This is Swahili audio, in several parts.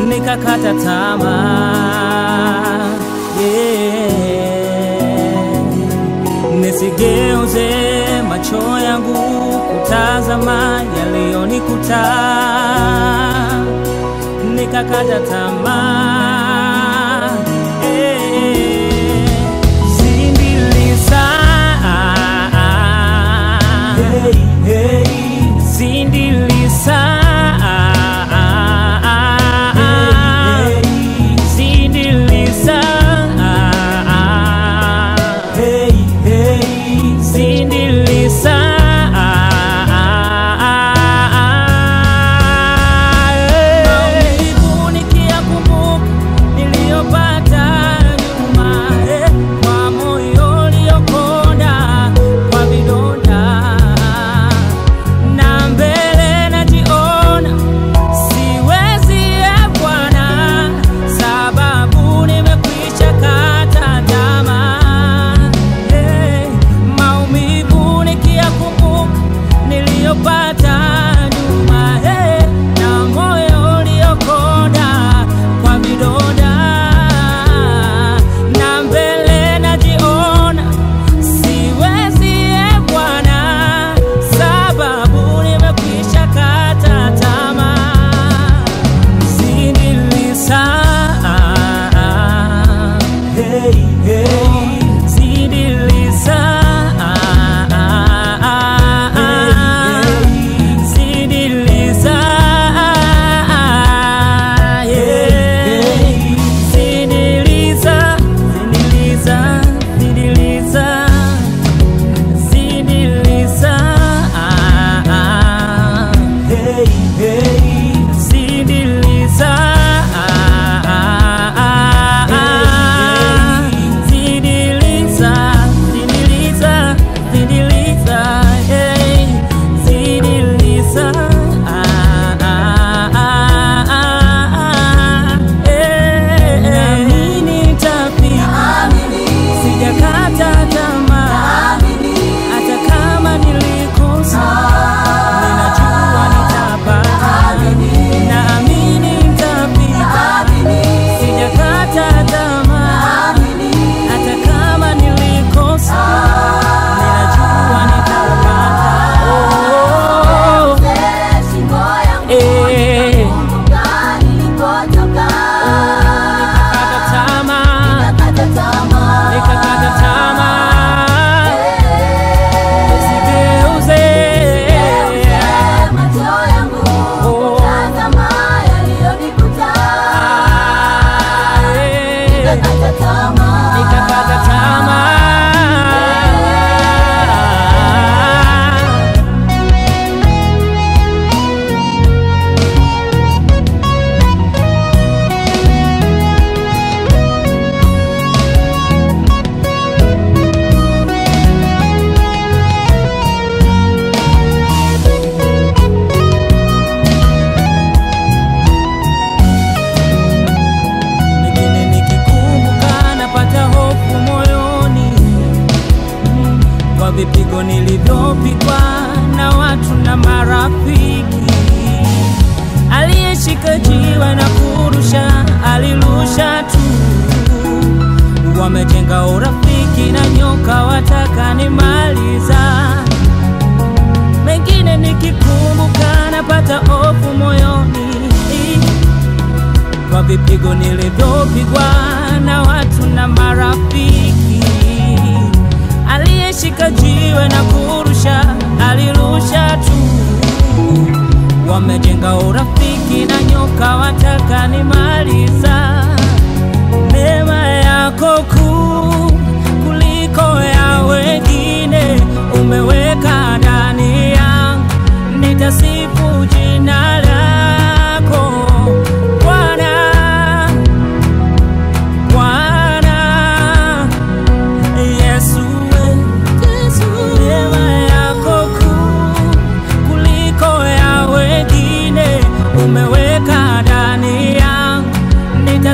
nikakata tamaa yeah. Nisigeuze macho yangu kutazama yaliyonikuta, nikakata tamaa yeah. Zindilisa Zindilisa Zindilisa Zindilisa Maumivu nikiyakumbuka niliyopata nyuma eh, kwa moyo uliokonda kwa vidonda na mbele najiona siwezi e Bwana, sababu nimekwisha kata tamaa. Hey, maumivu nikiyakumbuka niliyopata nyuma, hey, na moyo uliokonda kwa vidonda na mbele najiona siwezi e Bwana, sababu nimekwisha kata tamaa. Zindilisa hey, hey. Zindilisa Zindilisa yeah. Zindilisa Zindilisa Zindilisa Zindilisa hey, hey. Zindilisa Zindilisa Zindilisa Zindilisa hey. Zindilisa Nami nitafika Sijakata tamaa hata kama nilikosa, ninajua nitapata. Naamini nitafika, sijakata tamaa. Hata kama nilikosa, ninajua nitapata. Oh, eh, nikakata tamaa, nikakata tamaa, nisigeuze. Oh, ah, eh. nikakata tamaa. Mengine nikikumbuka napata hofu moyoni mm, kwa vipigo nilivyopigwa na watu na marafiki. Aliyeshika jiwe na kurusha alirusha tu, wamejenga urafiki na nyoka wataka nimaliza. Mengine nikikumbuka napata hofu moyoni kwa vipigo nilivyopigwa na watu na marafiki. Aliyeshika jiwe na kurusha alirusha tu, wamejenga urafiki na nyoka wataka nimaliza. Neema yako kuu kuliko ya wengine umeweka ndani yangu, nitasifu jina lako Bwana, Bwana Yesu, neema yako kuu kuliko ya wengine umeweka ndani yangu, nita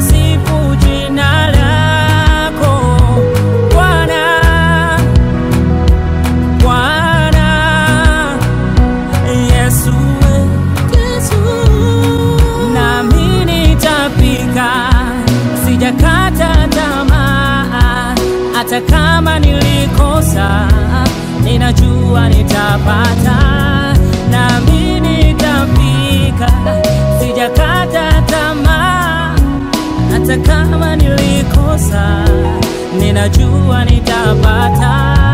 hata kama nilikosa, ninajua nitapata, nami nitafika, sijakata tamaa. Hata kama nilikosa, ninajua nitapata,